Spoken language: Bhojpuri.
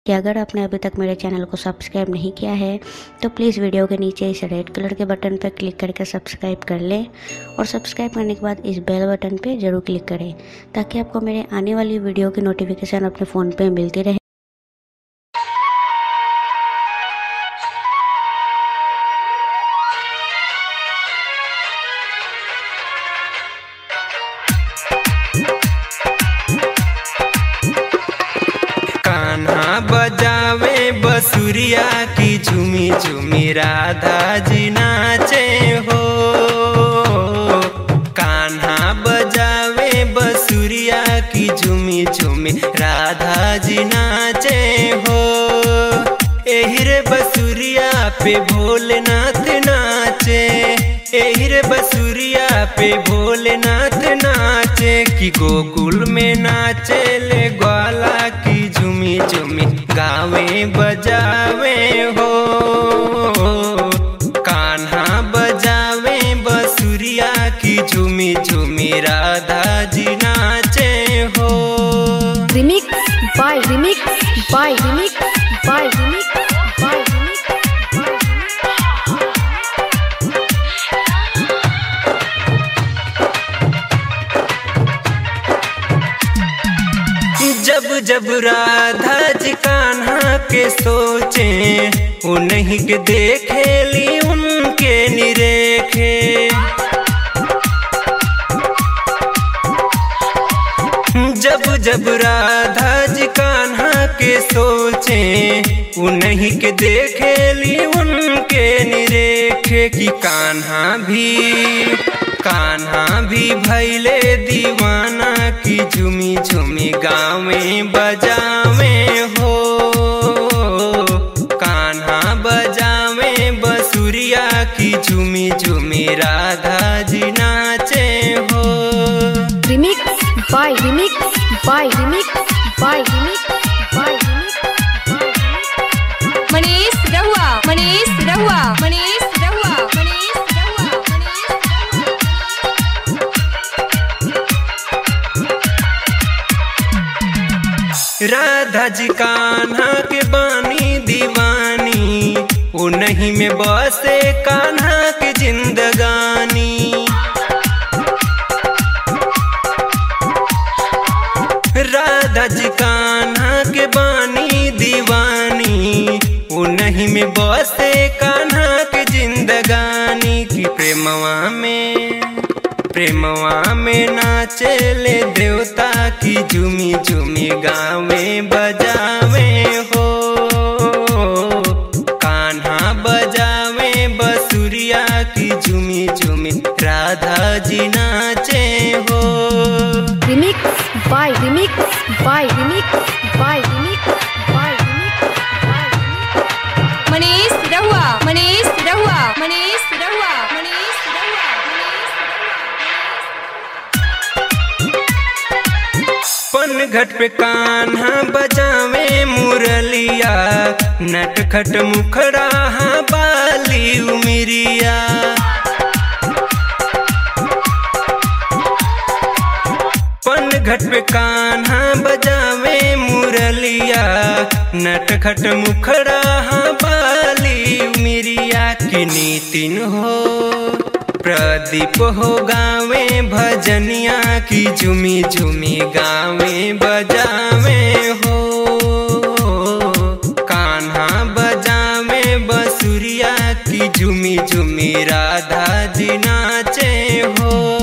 कि अगर आपने अभी तक मेरे चैनल को सब्सक्राइब नहीं किया है तो प्लीज़ वीडियो के नीचे इस रेड कलर के बटन पर क्लिक करके सब्सक्राइब कर लें और सब्सक्राइब करने के बाद इस बेल बटन पे ज़रूर क्लिक करें ताकि आपको मेरे आने वाली वीडियो की नोटिफिकेशन अपने फ़ोन पे मिलती रहे कान्हा बजावे बसुरिया की झूमी झूमी राधा जी नाचे हो कान्हा बजावे बसुरिया की झूमी झूमी राधा जी नाचे हो एही रे बसुरिया पे भोलेनाथ नाचे एही रे बसुरिया पे भोलेनाथ नाचे कि गोकुल में नाचे ले ग्वाला की झूमी झूमी गावे बजावे हो कान्हा बजावे बसुरिया की झूमी झूमी राधा जी नाचे हो remix by remix by remix by remix by remix by remix जब जब राधा जी कान्हा के सोचे उन्हीं के देखे ली उनके निरेखे जब जब राधा जी कान्हा के सोचे उन्हीं के देखे ली उनके निरेखे कि कान्हा भी कान्हा भी भैले दीवाना की झूमी झूमी गावे बजावे हो कान्हा बजावे बसुरिया की झूमी झूमी राधा जी नाचे हो remix by remix by remix by remix by remix by remix Manish रहुआ मनीष रहुआ मनीष रहुआ मनीष रहुआ मनीष राधा जी कान्हा के बानी दीवानी वो नहीं में बसे कान्हा की जिंदगानी राधा जी कान्हा के बानी दीवानी वो नहीं में बसे कान्हा के जिंदगानी की प्रेमवा में प्रेमवा में नाचे ले देवता की झूमी झूमी गावे बजावे हो कान्हा बजावे बसुरिया की झूमी झूमी राधा जी नाचे हो remix by remix by remix by remix by remix by remix Manish रहुआ मनीष रहुआ मनीष रहुआ मनीष रहुआ पनघट पे कान्हा बजावे मुरलिया नटखट मुखड़ा हाँ बाली उमिरिया पनघट पे कान्हा बजावे मुरलिया नटखट मुखड़ा हाँ बाली उमिरिया की नीतिन हो प्रदीप हो गावे भजनिया की झूमी झूमी गावे बजावे हो कान्हा बजावे बसुरिया की झूमी झूमी राधा जी नाचे हो